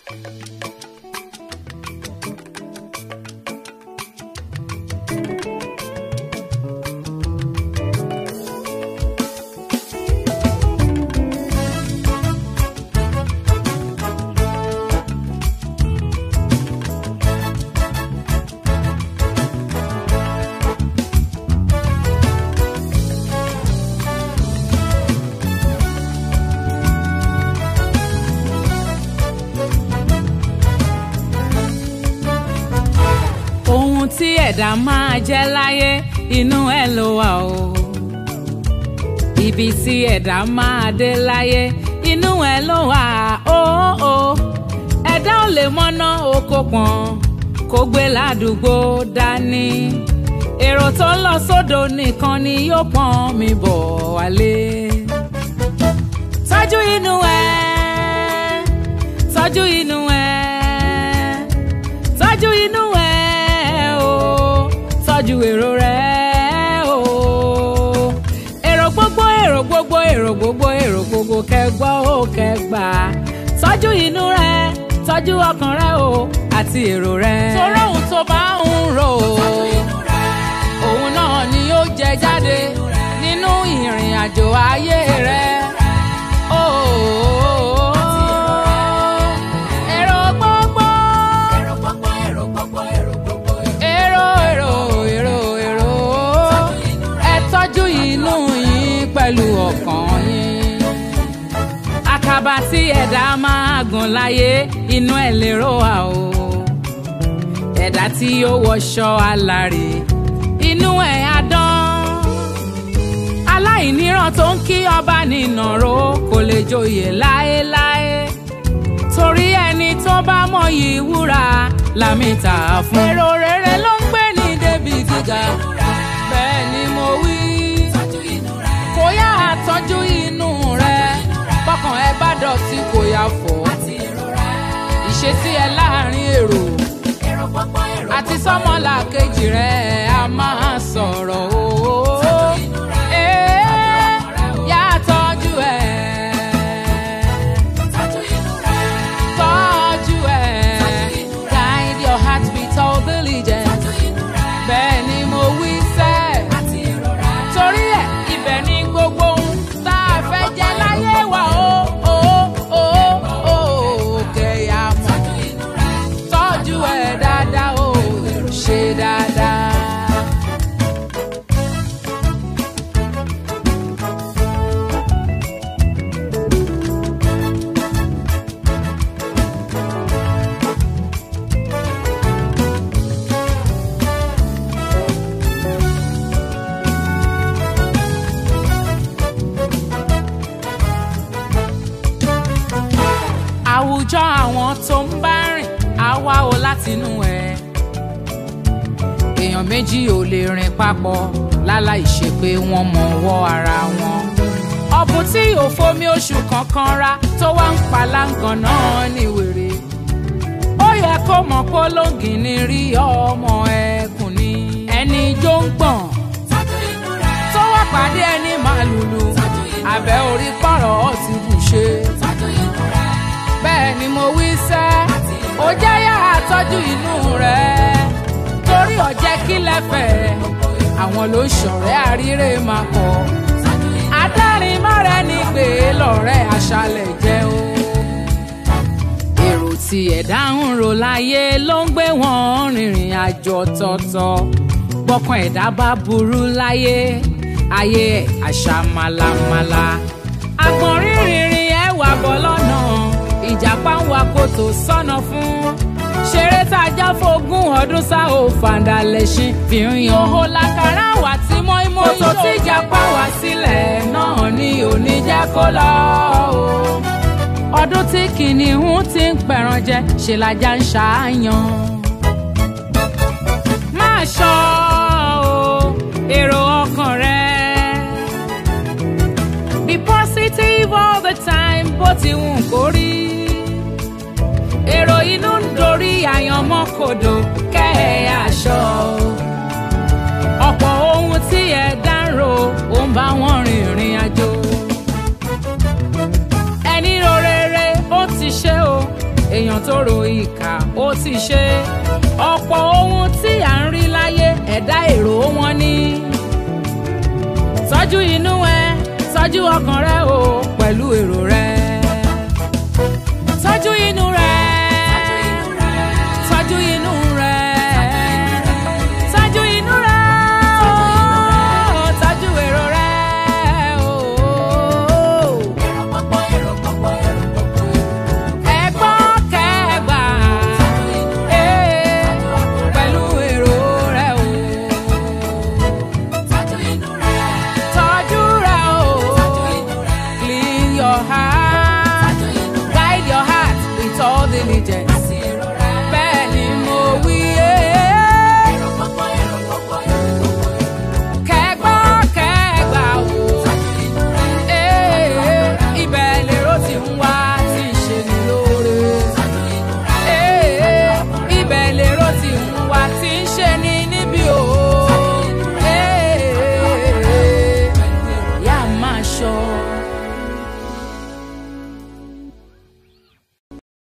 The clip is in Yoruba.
ohun tí ẹ̀dá máa jẹ́ láyé inú ẹ̀ ló wà o. ibi tí ẹ̀dá máa dé láyé inú ẹ̀ ló wà o. o. ẹ̀dá ò lè mọ́ná oko pọ̀n kó gbé ládùúgbò dání. èrò tó ń lọ sódò nìkan ni yóò pọ́n mi bọ̀ wálé. tọ́jú inú ẹ̀ tọ́jú inú ẹ̀ tọ́jú inú ẹ̀ o tọ́jú èrò rẹ̀ o. èrò gbogbo èrò gbogbo èrò gbogbo èrò gbogbo kẹgbọ́ ó kẹgbà tọ́jú inú rẹ̀ tọ́jú ọkàn rẹ̀ o àti èrò rẹ̀. torí ohun tó bá ń rò ó òun náà ni yóò jẹ jáde nínú ìrìn àjò ayé rẹ̀. Oh, èrò gbogbo èrò èrò èrò èrò ẹ tọ́jú inú yín pẹ̀lú ọkàn yín. àkàbà tí ẹ̀dá máa gùn láyé inú ẹ̀ lérò wà o. ẹ̀dá tí yóò wọṣọ alárè inú ẹ̀ á dán. aláìníran tó ń kí ọba nínàró kò lè joyè láéláé torí ẹni tó bá mọyì wúrà lámìta fún. èrò rere ló ń gbé ní débi gíga bẹ́ẹ̀ ni mo wí. kò yá àtọ́jú inú rẹ bọ́kàn ẹ bá dọ̀tí kò yá fọ́. ìṣesí ẹ láàrin èrò àti sọ́mọ́là kejì rẹ a máa sọ̀rọ̀ o. Ee, yá tọ́jú ẹ̀ tọ́jú ẹ̀ guide your heart with all diligence bẹ́ẹ̀ ni mo wí sẹ́ torí ẹ̀ ibẹ̀ ni gbogbo ohun tá a fẹ́ jẹ láyé wa o o o o kẹ̀yà mọ̀ tọ́jú ẹ̀ dáadáa o ṣe dáadáa. àwùjọ àwọn tó ń bá rìn á wá o látinú ẹ èèyàn méjì ò lè rìn papọ̀ láláì ṣe pé wọ́n mọ̀ ọwọ́ ara wọn ọ̀bùn tí ò fomi oṣù kankan ra tó wá ń paláǹgàn náà ní wèrè ó yẹ kó mọ̀ pé olóngìn ní rí ọmọ ẹkùn ni ẹni jó ń gbọ̀n tó wá pàdé ẹni màlúlù àbẹ̀ orí pọ̀rọ̀ ti bù ṣe bẹ́ẹ̀ ni mo wí sẹ́ ó jẹ́ yá àtọ́jú inú rẹ̀ torí ọ̀jẹ́ kí lẹ́fẹ̀ẹ́ àwọn ló ṣọ̀rẹ́ àríre máa kọ́ adárin mọ́rẹ́ ní pé lọ́rẹ́ aṣálẹ̀ jẹ́ o. èrò tí ẹ̀dá ń rò láyé ló ń gbé wọn rìnrìn àjò tọ̀tọ̀ bọ́kàn ẹ̀dá bá burú láyé ayé ẹ̀ àṣà màlàmàlà àgbọ̀n rírìnrìn ẹ̀ wà bọ́ lọ́nà ìjàpá ń wa kòtò sọ́nà fún ṣeré tá a já fógún ọdún sá ò fàǹdà lẹ́sìn fi ń yan. òhò làkàrà wà tí mọ́ímọ́ ìjọ. kòtò tí ìjàpá wá sílẹ̀ náà ni òní jẹ́ kó lọ o. ọdún tí kìnìún ti ń pẹ̀ràn jẹ ṣe lajá ń ṣàáyàn. máa ṣọ́ o èrò ọkàn rẹ. be positive all the time bó ti wù kó rí èrò inú ń dorí àyànmọ́ kodò kẹ́ ẹ̀ aṣọ. ọ̀pọ̀ ohun tí ẹ dárò ó ń bá wọn rìnrìn àjò. ẹni ro rere ó ti ṣe o èèyàn tó ro ìkà ó ti ṣe ọ̀pọ̀ ohun tí à ń rí láyé ẹ̀dá èrò wọn ni tọ́jú inú ẹ tọ́jú ọkàn rẹ o pẹ̀lú èrò rẹ tọ́jú inú rẹ tọ́jú inú rẹ tọ́jú inú rẹ o tọ́jú èrò rẹ o. ẹ̀gbọ́n kẹgbà ee, pẹ̀lú èrò rẹ o. tọ́jú rẹ o. clean your heart guide your heart with all diligence.